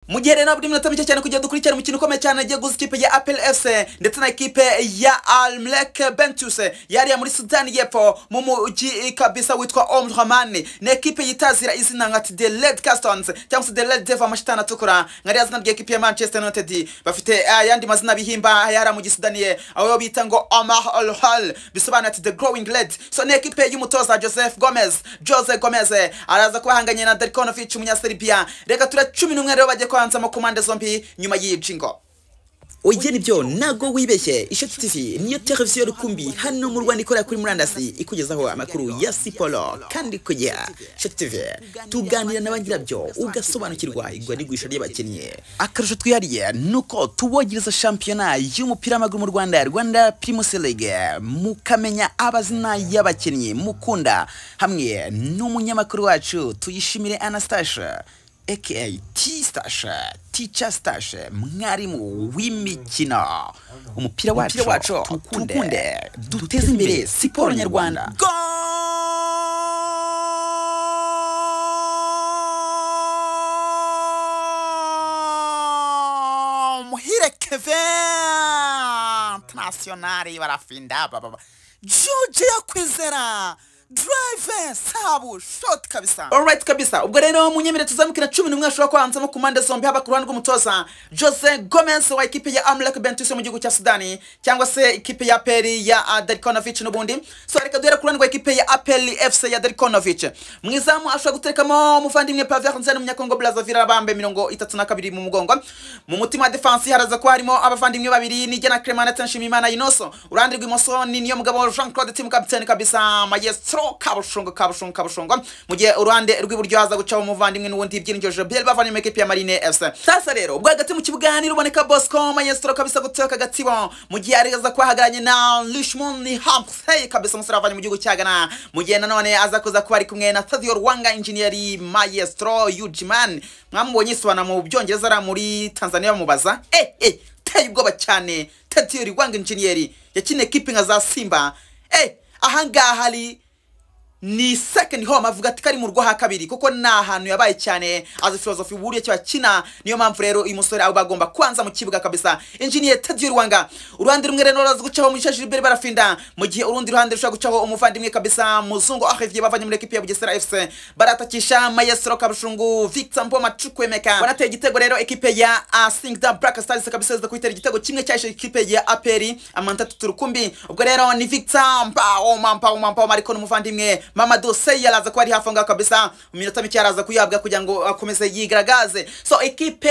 mu gihe rero nabwo iminota mike cyane kugira dukurikirane umukino ukomeye cyane agiye guza ikipe ya apel fc ndetse na ekipe ya almlek bentus yariya muri sudani y'epfo mu mujyi kabisa witwa omdramani ni ekipe yitazira izina nka the red castons cyangwa se the red devil amashitani atukura nka ririya zina ry'ekipe ya manchester united bafite ayandi mazina bihimba yariya mu gisudaniye aho bita ngo omar olhal bisobanura ati the growing red so ni ekipe y'umutoza joseph gomez jose gomez araza kuba ahanganye na darikonovic umunyaserbia reka tura cumi n'umwe rero bagiye kubanzamo ku mpande zombi nyuma y'ibyingo oye nibyo ntago wibeshye ishoti tv niyo televiziyo rukumbi hano mu rwanda ikorera kuri murandasi ikugezaho amakuru ya siporo kandi ku gihe ishoti tv tuganira na ba nyirabyo ugasobanukirwa igura n'igurisha ry'abakinnyi akarusho twihariye ni uko tubogereza shampiyona y'umupira w'amaguru mu rwanda rwanda primus league mukamenya abazina y'abakinnyi mukunda hamwe n'umunyamakuru wacu tuyishimire anastashe aka tistashe tica stashe mwarimu w'imikino umupira wacu tukunde duteze imbere siporo nyarwanda muhire kevin internationali barafinda bababa juje yo kwizera drive sabu shot kabisa alright kabisa ubwo rero munyemere tuzamukira cumi n'umwe ashobora kubanzamo ku mpande zombi haba ku ruhande rw'umutoza jose gomez wa ekipe ya amlek bentus mu gihugu cya sudani cyangwa se ekipe ya peri ya uh, darikonovic n'ubundi so reka duhere ku ruhande rwa ekipe ya apel fc ya darikonovic mu izamu ashobora guterekamo umuvandimwe pavia nzani umunyakongo brazavira bambaye mirongo itatu na kabiri mu mugongo mu mutima wa defansi haraza kuba harimo abavandimwe babiri nijya na clement ndetse nshimiyimana inoso uruhande rw'imoso ni niyo mugabo jean claude tim kapitene kabisa maestro Petro Kabushongo Kabushongo Kabushongo mu gihe uruhande rw'iburyo haza gucaho umuvandimwe n'ubundi byiringiro Gabriel bavanye mu ekipe ya Marine FC sasa rero ubwo hagati mu kibuga niruboneka Bosco Maestro kabisa gutoka Gatsibo mu gihe ariza kwahagaranye na Richmond ni Hampsey kabisa umusore avanye mu gihugu cya Ghana mu gihe nanone aza kuza kuba ari kumwe na Sadio Rwanga engineer Maestro Ujiman mwamubonye isobana mu byongereza ara muri Tanzania bamubaza eh eh teye ubwoba cyane Sadio Rwanga engineer yakine ekipe nka za Simba eh ahangaha hari ni second home avuga ati kari mu rwo ha kabiri kuko ni ahantu yabaye cyane as philosophy buriye cyo akina niyo mpamvu rero uyu musore aba agomba kwanza mu kibuga kabisa engineer Teddy Rwanga uruhande rumwe rero raza gucaho mu gishashi Gilbert Barafinda mu gihe urundi ruhande rushaka gucaho umuvandimwe kabisa muzungu Olivier bavanye muri equipe ya Bugesera FC baratakisha Maestro Kabushungu Victor Mboma Chukwemeka banateye igitego rero equipe ya Singda Black Stars kabisa zida kwitera igitego kimwe cyashe equipe ya Aperi amanta tuturukumbi ubwo rero ni Victor Mbao Mbao Mbao Mariko n'umuvandimwe mama dosei araza kuba ari hafi ngaho kabisa mu minota mike araza kuyahabwa kugira ngo akomeze yigaragaze so ekipe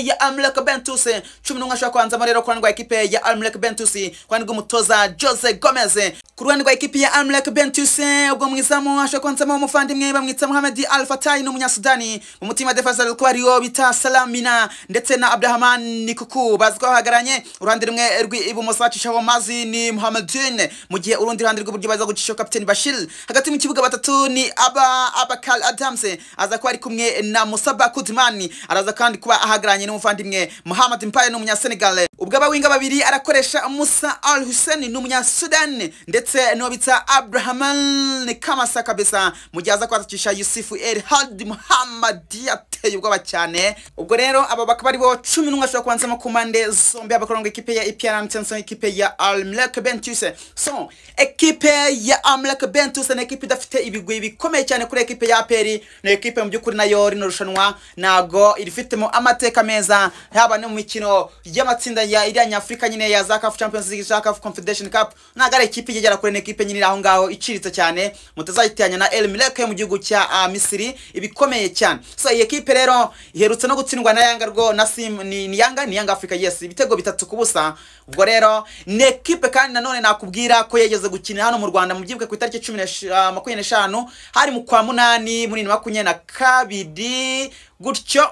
ya amlek bentus cumi n'umwe ashobora kubanzamo rero ku ruhande rwa ekipe ya amlek bentus ku ruhande rw'umutoza jose gomez ku ruhande rwa ekipe ya amlek bentus ubwo mu izamu ashobora kubanzamo umuvandimwe bamwita muhamedi alfatai n'umunyasudani mu mutima defense ari kuba ariyo bita salamina ndetse na abdurahman nikuku bazi ko bahagaranye uruhande rumwe rw'ibumoso bacishaho mazi ni muhamedin mu gihe urundi ruhande rw'iburyo baza gucishaho kapiteni bashir hagati mu kibuga batatu ni aba abakal adams aza kuba ari kumwe na musaba kudman araza kandi kuba ahagaranye n'umuvandimwe muhammad mpaye ni umunyasenegal ubwo abawinga babiri arakoresha musa al hussein ni umunyasudani ndetse n'uwo bita abrahaman kamasa kabisa mu gihe aza kwatakisha yusufu el had muhammadi ateye ubwoba cyane ubwo rero aba bakaba ari bo cumi n'umwe ashobora kubanzamo ku mpande zombi abakorana ekipe ya epr ntsenso ekipe ya almlek bentus so ekipe ya almlek bentus na ekipe idafite ibigwi bikomeye cyane kuri ekipe ya aperi ni ekipe mu by'ukuri nayo rino rushanwa ntago irifitemo amateka meza yaba no mu mikino y'amatsinda ya iriya nyafurika nyine ya za kafu champions league za kafu confederation cup ntago ari ekipe igera kure ni ekipe nyine iri aho ngaho iciritse cyane mutazayitiranya na el milek yo mu gihugu cya uh, misiri ibikomeye cyane so iyi ekipe rero iherutse no gutsindwa na yanga rwo na sim ni, ni yanga ni yanga africa yes ibitego bitatu ku busa ubwo rero ni ekipe kandi nanone nakubwira ko yageze gukina hano mu rwanda mu byibuke ku itariki cumi makumyabiri n'eshanu hari mu kwa munani muri makumyabiri na kabiri gutyo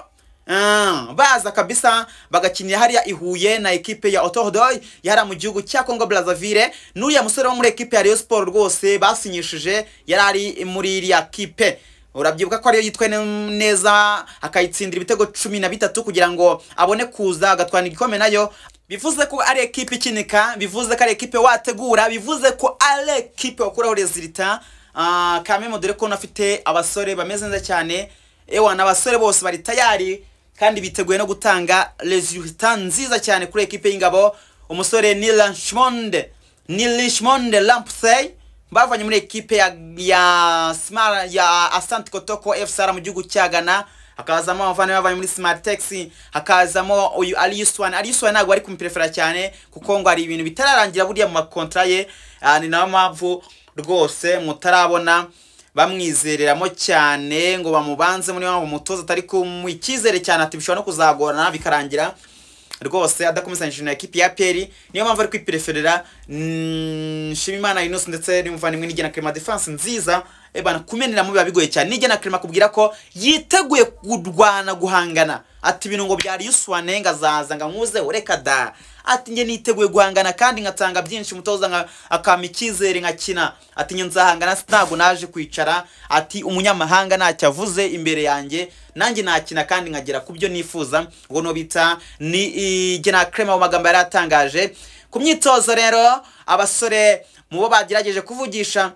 baza kabisa bagakinira hariya ihuye na ekipe ya otohodoy yari mu gihugu cya congo brazaville n'uriya musore wo muri ekipe ya rayon siporo rwose basinyishije yari ari muri iriya kipe urabyibuka ko ariyo yitwe neza akayitsindira ibitego cumi na bitatu kugira ngo abone kuza agatwara igikombe nayo bivuze ko ari ekipe ikinika bivuze ko ari ekipe wategura bivuze ko ari ekipe wakuraho rezilita uh, kamemo dore ko unafite abasore bameze neza cyane ewa n'abasore bose bari tayari kandi biteguye no gutanga resulta nziza cyane kuri ekipe y'ingabo umusore ni lanshmonde ni lanshmonde lampsey bavanye muri ekipe ya ya smart ya asante kotoko fcr mu gihugu cya ghana hakazamo abavandimwe bavanye muri smart taxi hakazamo uyu ari yuswani ari yuswani ntabwo ari kumuperefera cyane kuko ngo hari ibintu bitararangira buriya mu makontra ye ah, ni nayo mpamvu rwose mutarabona bamwizereramo cyane ngo bamubanze muri mpamvu umutoza atari kumuha icyizere cyane ati bishobora no kuzagorana bikarangira rwose adakomesanije na ekipi ya peri niyo mpamvu ari kwipereferera nshimimana inusi ndetse n'umuvandimwe n'igena kerema defanse nziza ebana kumenenamo biba bigoye cyane n'igena kerema akubwira ko yiteguye kurwana guhangana ati ibintu ngo byari yuswane ngo azaza ngo nkuzeho reka da ati njye niteguye guhangana kandi nkatanga byinshi umutoza nka- akampa icyizere nkakina ati njye nzahangana ntabwo naje kwicara ati umunyamahanga ntacyo avuze imbere yanjye nanjye nakina kandi nkagera ku byo nifuza ubwo ni bita ni igena kerema mu magambo yari atangaje ku myitozo rero abasore mu bo bagerageje kuvugisha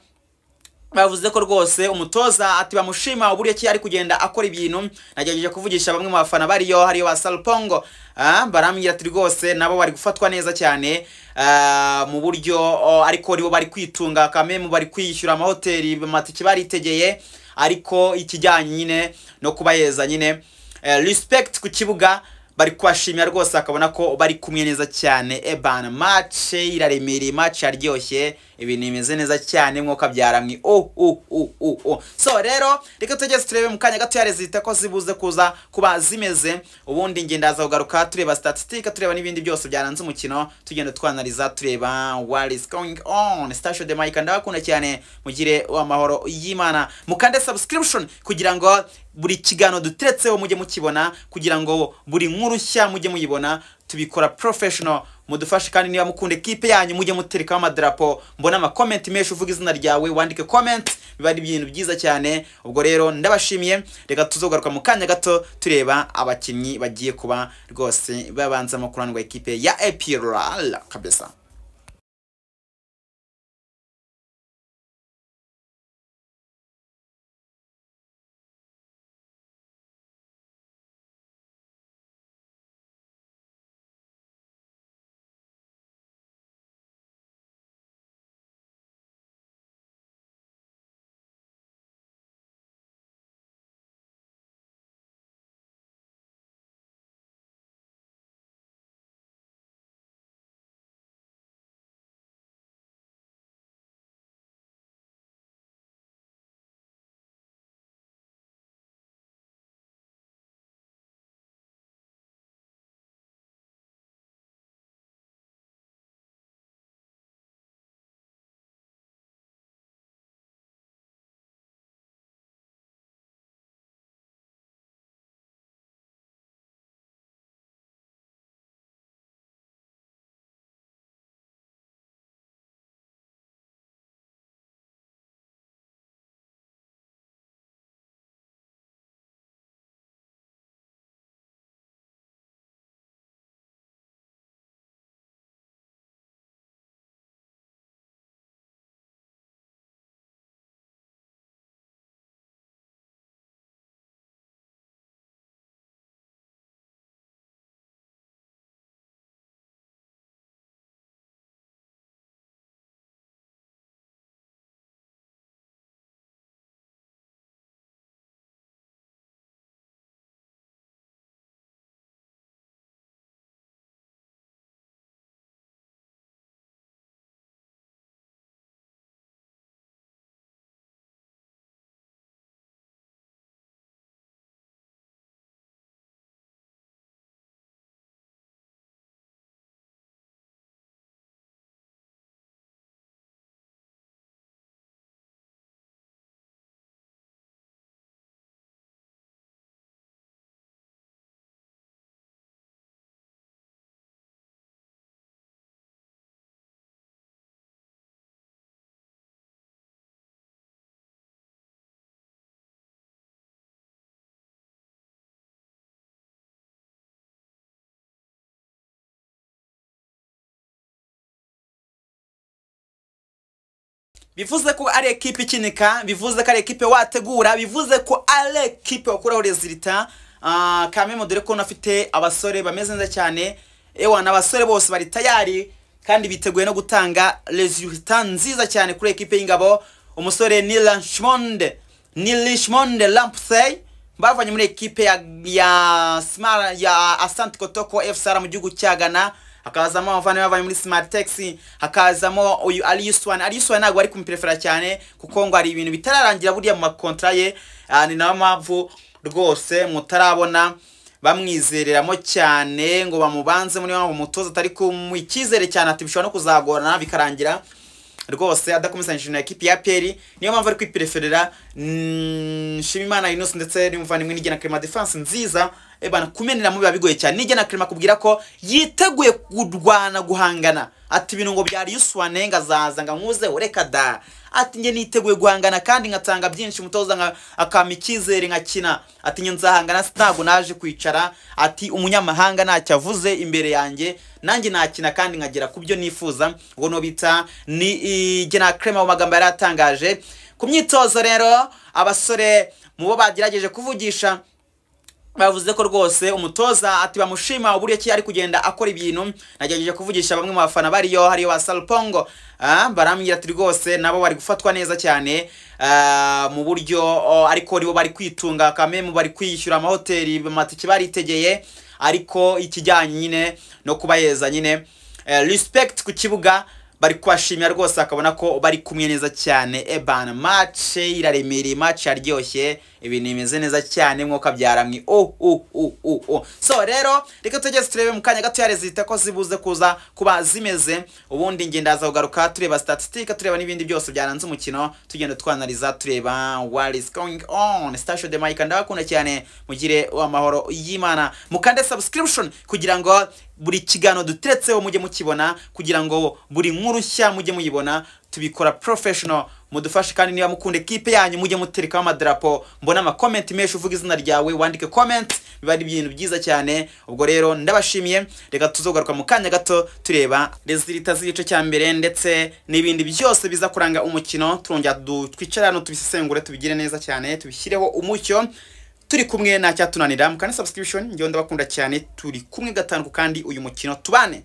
bavuze ko rwose umutoza ati bamushima uburyo ki ari kugenda akora ibintu nagerageje kuvugisha bamwe mu bafana bariyo hariyo ba salupongo ah, barambwira ati rwose nabo bari gufatwa neza cyane ah, mu buryo oh, ariko nibo bari kwitunga kamwe mu bari kwishyura amahoteli amatike baritegeye ariko ikijyanye nyine no kubaheza nyine eh, respect ku kibuga bari kubashimira rwose akabona ko bari kumwe neza cyane ebana mace iraremereye mace yaryoshye ibintu bimeze neza cyane mwuka byaramwe oh, oh, oh, oh, oh. so rero reka tugeze turebe mu kanya gato yarezita ko zibuze kuza kuba zimeze ubundi ngenda haza kugaruka tureba statistika tureba n'ibindi byose byaranze umukino tugenda twanaliza tureba what is going on station de mike ndabakunda cyane mugire amahoro y'imana mukande subscription kugira ngo buri kiganiro duteretseho mujye mukibona kugira ngo buri nkuru nshya mujye muyibona tubikora professional mudufashe kandi niba mukunda ekipe yanyu mujye muterekaho amadarapo mbona amakomenti menshi uvuga izina ryawe wandike comment biba ari ibintu byiza cyane ubwo rero ndabashimiye reka tuzogaruka mu kanya gato tureba abakinnyi bagiye kuba rwose babanzamo kurandwa ekipe ya epirala kabisa bivuze ko ari ekipe ikinika bivuze ko ari ekipe wategura bivuze ko ari ekipe wakuraho rezilita Ah, kamemo dore ko unafite abasore bameze neza cyane ewa ni abasore bose bari tayari kandi biteguye no gutanga resulta nziza cyane kuri ekipe y'ingabo umusore ni lanshmonde ni lishmonde lampsey bavanye muri ekipe ya, ya, Smar- ya asante kotoko fcr mu gihugu cya ghana hakazamo abavandimwe bavanye muri smart taxi hakazamo uyu ali yuswan ali yuswan ntabwo ari kumuperefera cyane kuko ngo hari ibintu bitararangira buriya mu makontra ye ah, ni nayo mpamvu rwose mutarabona bamwizereramo cyane ngo bamubanze muri mpamvu umutoza atari kumuha icyizere cyane ati bishobora no kuzagorana bikarangira rwose adakomezanyije na ekipi ya peri niyo mpamvu ari kwipereferera mm, nshimimana inosi ndetse n'umuvandimwe n'igena kerema defanse nziza ebana kumenera biba bigoye cyane n'igena kerema akubwira ko yiteguye kurwana guhangana ati ibintu ngo byari yuswane ngo azaza ngo nkuzeho reka da ati njye niteguye guhangana kandi nkatanga byinshi umutoza nka- akampa icyizere nkakina ati njye nzahangana si ntabwo naje kwicara ati umunyamahanga ntacyo avuze imbere yanjye nanjye nakina kandi nkagera ku byo nifuza ubwo no bita ni igena kerema mu magambo yari atangaje ku myitozo rero abasore mu bo bagerageje kuvugisha bavuze ko rwose umutoza ati bamushima uburyo ki ari kugenda akora ibintu nagerageje kuvugisha bamwe mu bafana bariyo hariyo ba salpongo ah, barambwira ati rwose nabo bari gufatwa neza cyane ah, mu buryo oh, ariko nibo bari kwitunga kamemu bari kwishyura amahoteli amatike baritegeye ariko ikijyanye nyine no kubaheza nyine eh, respect ku kibuga bari kubashimira rwose akabona ko bari kumwe neza cyane ebana mace iraremereye mace yaryoshye ibintu bimeze neza cyane mwuka byaramwe oh, oh, oh, oh, oh. so rero reka tugeze turebe mu kanya gato zita ko zibuze kuza kuba zimeze ubundi njye ndaza kugaruka tureba statistika tureba n'ibindi byose byaranze umukino tugenda twanaliza tureba what is going on station de mike ndabakunda cyane mugire amahoro y'imana mukande subscription kugira ngo buri kiganiro duteretseho mujye mukibona kugira ngo buri nkuru nshya mujye muyibona tubikora professional mudufashe kandi niba mukunda ekipe yanyu mujye muterekaho amadarapo mbona amakomenti menshi uvuga izina ryawe wandike comment biba ari ibintu byiza cyane ubwo rero ndabashimiye reka tuzogaruka mu kanya gato tureba rezilita z'igice cya mbere ndetse n'ibindi byose biza kuranga umukino turongera du- twicare hano tubisesengure tubigire neza cyane tubishyireho umucyo turi kumwe nta cyatunanira mukana subscription njyewe ndabakunda cyane turi kumwe gatanu kandi uyu mukino tubane